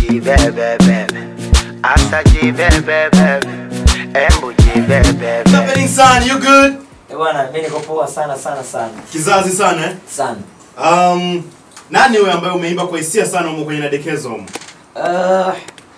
jibebebebe asa jibebebebe embu jibebebe happening son you good Eh, bwana mimi niko poa sana sana sana kizazi sana eh? sana um, nani wewe ambaye umeimba kwa hisia sana umo kwenye nadekezo humo? Ah,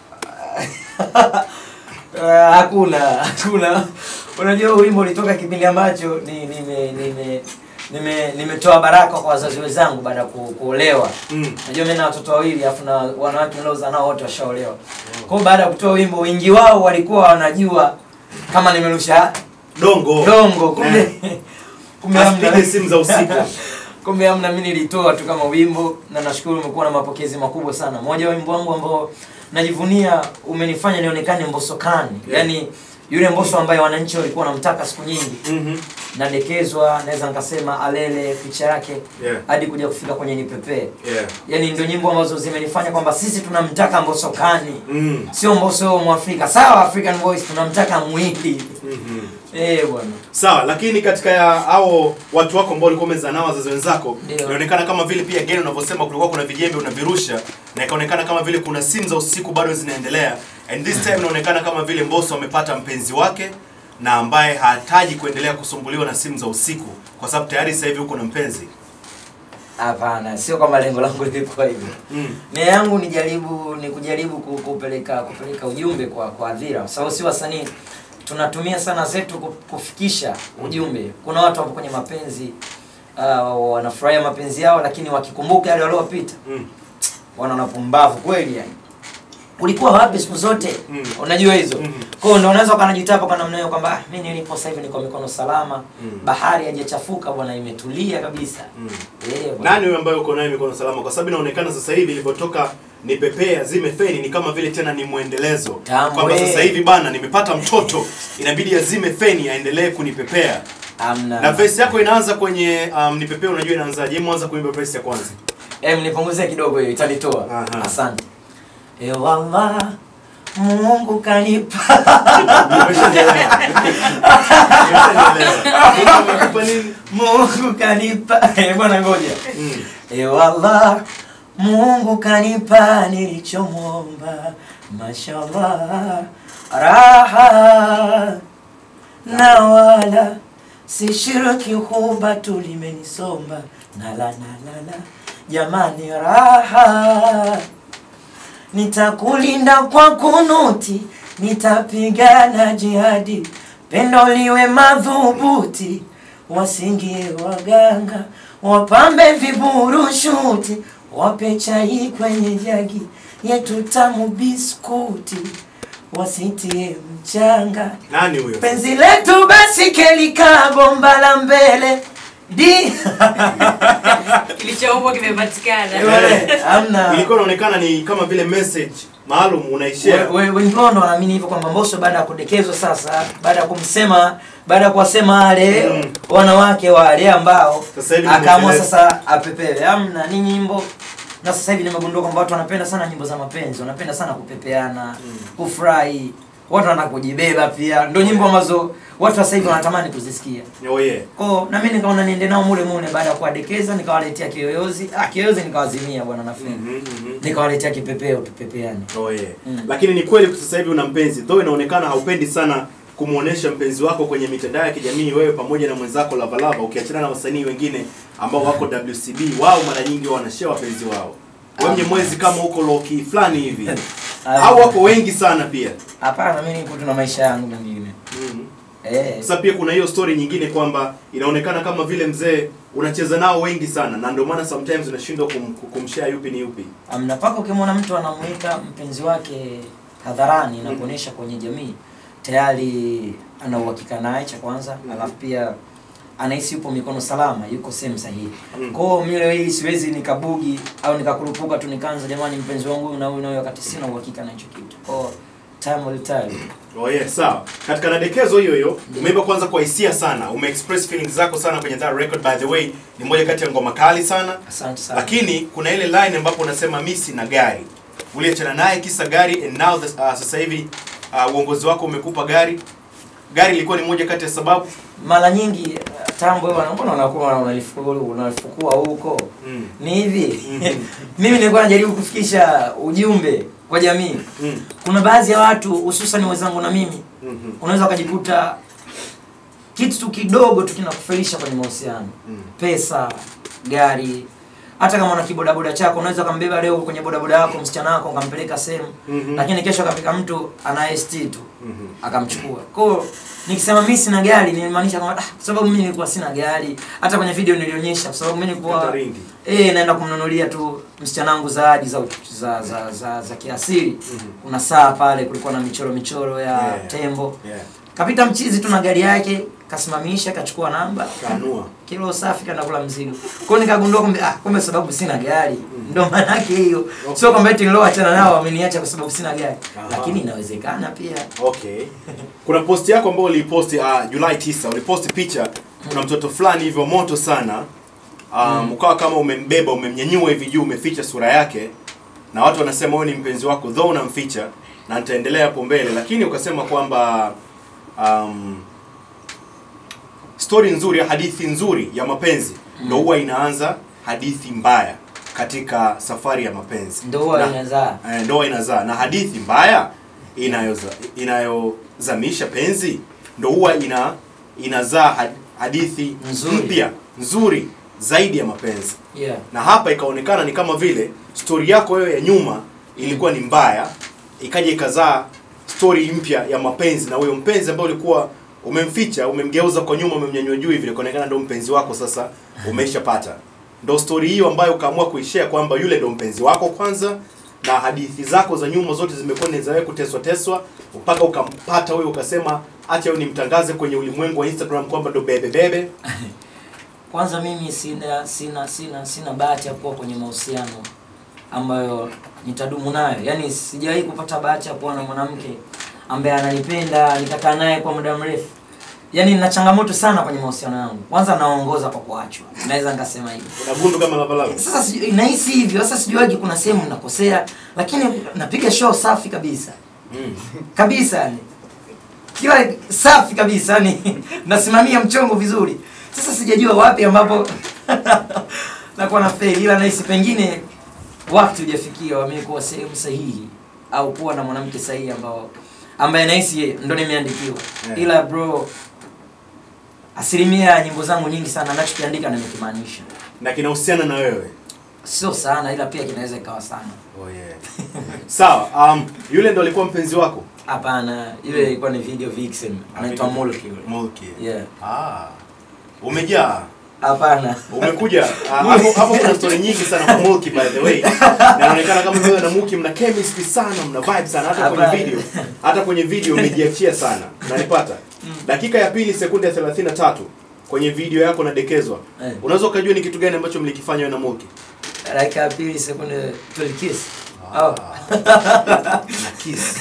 ah, hakuna hakuna unajua huu wimbo ulitoka kipindi ambacho ni nime nime nime nimetoa baraka kwa wazazi wenzangu baada ya ku- kuolewa Mm. najua mimi na watoto wawili afu na wanawake niliozaa nao wote washaolewa kwa hiyo baada ya kutoa wimbo wengi wao walikuwa wanajua kama nimerusha dongo dongo kumbe kumbe hamna. Asipige simu za usiku. kumbe hamna mimi nilitoa tu kama wimbo na nashukuru umekuwa na mapokezi makubwa sana moja wa wimbo wangu ambao najivunia umenifanya nionekane mbosokani Yeah. yaani yule mboso ambaye wananchi walikuwa wanamtaka siku nyingi Mhm. nadekezwa naweza nikasema alele picha yake Yeah. hadi kuja kufika kwenye nipepee Yeah. yaani ndio nyimbo ambazo zimenifanya kwamba sisi tunamtaka mbosokani Mm. sio mboso mwafrika sawa african voice tunamtaka mwili Mhm. eh bwana sawa lakini katika ya hao watu wako ambao walikuwa umezaa nao wazazi wenzako Ndio. inaonekana kama vile pia geni unavyosema kulikuwa kuna vijembe unavirusha na ikaonekana kama vile kuna simu za usiku bado zinaendelea and this time inaonekana kama vile mboso amepata mpenzi wake na ambaye hataji kuendelea kusumbuliwa na simu za usiku kwa sababu tayari sasa hivi uko na mpenzi hapana sio kwamba lengo langu lilikuwa hivyo mm. nia yangu ni jaribu ni kujaribu ku- kupeleka kupeleka ujumbe kwa kwa hadhira kwa sababu si wasanii tunatumia sana zetu ku- kufikisha ujumbe kuna watu wapo kwenye mapenzi uh, wanafurahia mapenzi yao lakini wakikumbuka yale waliopita Mm. wanaona pumbavu kweli yani ulikuwa wapi siku zote Mm. unajua hizo Mhm. kwa hiyo ndio unaweza ukanajitapa kwa namna hiyo kwamba ah, mimi nilipo sasa hivi niko mikono salama Mm. bahari haijachafuka bwana imetulia kabisa Mm. eh bwana. nani huyo ambaye uko naye mikono salama kwa sababu inaonekana sasa hivi ilivyotoka ni pepea zime feni ni kama vile tena ni mwendelezo Tamu, kwamba eh. sasa hivi bana nimepata mtoto inabidi azime feni aendelee kunipepea Amna. na verse yako inaanza kwenye um, nipepea unajua inaanzaje hebu anza kuimba verse ya kwanza Em, nipunguzie kidogo hiyo itanitoa. Aha. Asante. E wallah Mungu kanipa Umeshanielewa. Umeshanielewa. Mungu amekupa nini Mungu kanipa Eh, bwana ngoja. Mm. E wallah Mungu kanipa nilichomwomba mashallah raha na wala sishiriki huba tulimenisomba nala nalala jamani raha nitakulinda kwa kunuti nitapigana jihadi pendo liwe madhubuti wasingie waganga wapambe viburushuti wape chai kwenye jagi yetu tamu biskuti wasitie mchanga nani huyo penzi letu basi kelikaa bomba la mbele di kilichoumbwa kimepatikana Wewe, hamna ilikuwa inaonekana ni kama vile message maalum unaishare We- we- wengi wao ndo wanaamini hivyo kwamba Mbosso baada ya kudekezwa sasa, baada ya kumsema, baada ya kuwasema wale Mm. wanawake wale ambao Sasa hivi ni akaamua mwendelezo. sasa apepewe. Amna, ni nyimbo na sasa hivi nimegundua kwamba watu wanapenda sana nyimbo za mapenzi, wanapenda sana kupepeana, kufurahi, watu wanataka kujibeba pia. Ndio nyimbo ambazo watu sasa hivi wanatamani kuzisikia. oh yeah Kwa na mimi nikaona niende nao mule mule baada ya kuwadekeza nikawaletea kiyoyozi. Ah, kiyoyozi nikawazimia bwana nafini. Mhm, mhm. Nikawaletea kipepeo tupepeane. Oh yeah. Mm. Lakini ni kweli sasa hivi una mpenzi. Though inaonekana haupendi sana kumuonesha mpenzi wako kwenye mitandao ya kijamii wewe pamoja na mwenzako Lavalava ukiachana na wasanii wengine ambao wako WCB wao mara nyingi wao wanashare wapenzi wao. Wewe mwezi kama huko loki fulani hivi. Au wako wengi sana pia. Hapana, mimi nipo tuna maisha yangu mengine. Mm. Eh. Sasa pia kuna hiyo story nyingine kwamba inaonekana kama vile mzee unacheza nao wengi sana na ndio maana sometimes unashindwa kum, kumshare yupi ni yupi. Amna paka ukimwona mtu anamuita mpenzi wake hadharani na kuonesha kwenye jamii tayari ana uhakika naye cha kwanza, Mhm. alafu pia anahisi yupo mikono salama, yuko sehemu sahihi. Mm. Kwa hiyo mimi leo hii siwezi nikabugi au nikakurupuka tu nikaanza jamani, mpenzi wangu huyu na huyu na huyu, wakati sina uhakika na hicho kitu. Kwa hiyo time will tell. Oh yeah, sawa. Katika nadekezo hiyo hiyo, umeimba kwanza kwa hisia sana, umeexpress feelings zako sana kwenye that record by the way, ni moja kati ya ngoma kali sana. Asante sana. Lakini kuna ile line ambapo unasema mimi sina gari. Uliachana naye kisa gari and now the, uh, sasa hivi uh, uongozi wako umekupa gari. Gari ilikuwa ni moja kati ya sababu. mara nyingi uh, tambwe bwana mbona unakuwa unalifukua unalifukua huko Mm. ni hivi Mhm. mimi nilikuwa najaribu kufikisha ujumbe kwa jamii Mm. kuna baadhi ya watu hususan wenzangu na mimi Mhm. unaweza ukajikuta kitu tu kidogo tu kinakufelisha kwenye mahusiano Mm. pesa gari hata kama una kibodaboda chako unaweza ukambeba leo kwenye bodaboda yako msichana wako ukampeleka sehemu Mhm. lakini kesho akafika mtu ana ST tu Mhm. akamchukua kwao nikisema mimi sina gari nilimaanisha kwamba ah, kwa sababu mimi nilikuwa sina gari hata kwenye video nilionyesha kwa sababu mimi nilikuwa Kata ringi. eh naenda kumnunulia tu msichana wangu zawadi za, za, za, za, za kiasili Mhm. kuna saa pale kulikuwa na michoro michoro ya Yeah. tembo Yeah. kapita mchizi tu na gari yake kasimamisha kachukua namba Kanua. kilo safi kaenda kula mzigo kwao nikagundua kumbe ah, kumbe sababu sina gari ndo maana yake hiyo Okay. sio kwamba eti nilioachana nao wameniacha kwa sababu sina gari Aha. lakini inawezekana pia Okay. Kuna post yako ambayo uliposti uh, Julai 9, uliposti picha kuna mtoto fulani hivyo moto sana. Um, ukawa kama umembeba, umemnyanyua hivi juu, umeficha sura yake na watu wanasema wewe ni mpenzi wako though unamficha na nitaendelea hapo mbele, lakini ukasema kwamba um, story nzuri, hadithi nzuri ya mapenzi ndo huwa inaanza hadithi mbaya katika safari ya mapenzi. ndoa Na- inazaa Eh, ndoa inazaa na hadithi mbaya inayoza inayozamisha penzi ndo huwa ina inazaa had- hadithi Nzuri. mpya nzuri zaidi ya mapenzi yeah. na hapa ikaonekana ni kama vile stori yako wewe ya nyuma ilikuwa ni mbaya ikaja ikazaa stori mpya ya mapenzi na huyo mpenzi ambaye ulikuwa umemficha umemgeuza kwa nyuma umemnyanyua juu hivi ikaonekana ndo mpenzi wako sasa umeishapata ndo stori hiyo ambayo ukaamua kuishare kwamba yule ndo mpenzi wako kwanza na hadithi zako za nyuma zote zimekuwa ni za wewe kuteswa teswa mpaka ukampata huyo ukasema acha huyo nimtangaze kwenye ulimwengu wa Instagram kwamba ndo bebe bebe kwanza mimi sina sina sina sina bahati ya kuwa kwenye mahusiano ambayo nitadumu nayo yaani sijawahi kupata bahati ya kuwa na mwanamke ambaye ananipenda nikakaa naye kwa muda mrefu yaani nina changamoto sana kwenye mahusiano yangu kwanza naongoza kwa kuachwa naweza nikasema hivyo una gundu kama lavalava sasa sijui- nahisi hivyo sasa sijuaji kuna sehemu nakosea lakini napiga show safi kabisa mm. kabisa yani kiwa safi kabisa yani nasimamia mchongo vizuri sasa sijajua wapi ambapo nakuwa na fail ila nahisi pengine wakati hujafikia wamekuwa sehemu sahihi au kuwa na mwanamke sahihi ambao ambaye nahisi yeye ndo nimeandikiwa Yeah. ila bro asilimia ya nyimbo zangu nyingi sana nachokiandika nimekimaanisha na kinahusiana na wewe sio sana ila pia kinaweza ikawa sana Oh yeah. Sawa, um, yule ndo alikuwa mpenzi wako? hapana ile ilikuwa ni video vixen anaitwa Mulki yule Mulki. yeah Ah. Umejaa. hapana Umekuja. Ah, Hapo hapo kuna story nyingi sana kwa Mulki by the way. Na inaonekana kama wewe na Mulki mna chemistry sana, mna vibe sana hata kwenye Hapana. video. Hata kwenye video umejiachia sana. Unanipata? Dakika ya pili sekunde ya 33 kwenye video yako nadekezwa. Eh. Unaweza ukajua ni kitu gani ambacho mlikifanya wewe na Mulki? dakika ya pili sekunde tulikis oh. Na kiss.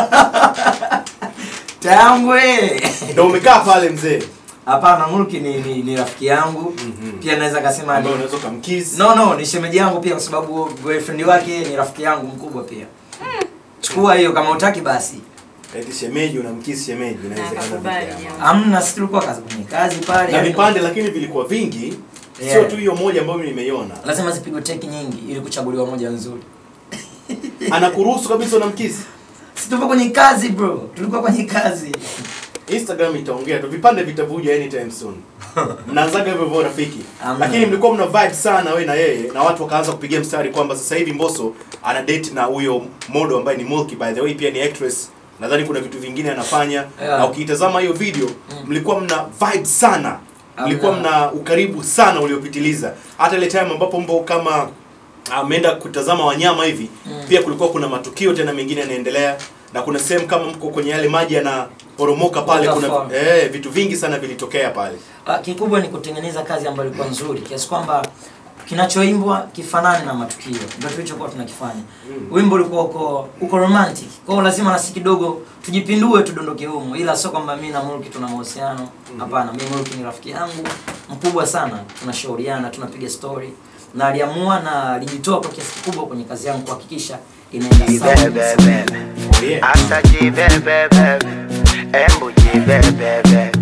tambwe Ndio umekaa pale mzee. hapana mulki ni, ni, ni rafiki yangu Mhm. pia naweza kasema ni Ambaye unaweza kumkiss. no no ni shemeji yangu pia kwa sababu boyfriend wake ni rafiki yangu mkubwa pia chukua hiyo kama utaki basi Eti shemeji unamkiss shemeji inawezekana. Nakubali, vipi ama? jamaa. amna si tulikuwa kazi kwenye kazi pale na yani- vipande lakini vilikuwa vingi Yeah. sio tu hiyo moja ambayo mimi nimeiona lazima zipigwe teki nyingi ili kuchaguliwa moja nzuri anakuruhusu kabisa unamkisi si tupo kwenye kazi bro tulikuwa kwenye kazi instagram itaongea tu vipande vitavuja anytime soon mnaanzaga hivyo hivyo rafiki Amna. lakini mlikuwa mna vibe sana we na yeye na watu wakaanza kupigia mstari kwamba sasa hivi mboso ana date na huyo modo ambaye ni Mulki by the way pia ni actress nadhani kuna vitu vingine anafanya Yeah. na ukiitazama hiyo video mlikuwa mna vibe sana mlikuwa Amna. mna ukaribu sana uliopitiliza hata ile time ambapo mbo kama ameenda kutazama wanyama hivi Mm. pia kulikuwa kuna matukio tena mengine yanaendelea na kuna sehemu kama mko kwenye yale maji yanaporomoka pale kuna Waterfall. eh, vitu vingi sana vilitokea pale Ah, kikubwa ni kutengeneza kazi ambayo ilikuwa nzuri kiasi kwamba kinachoimbwa kifanane na matukio ndio tulichokuwa tunakifanya Mm. wimbo ulikuwa uko uko romantic kwa hiyo lazima nasi kidogo tujipindue tudondoke humo ila sio kwamba mimi na Mulki tuna mahusiano hapana mimi Mulki ni rafiki yangu mkubwa sana tunashauriana tunapiga story na aliamua na alijitoa kwa kiasi kikubwa kwenye kazi yangu kuhakikisha inaenda sawa Jibebebe, oh, yeah. asa jibebebe, embu jibebebe,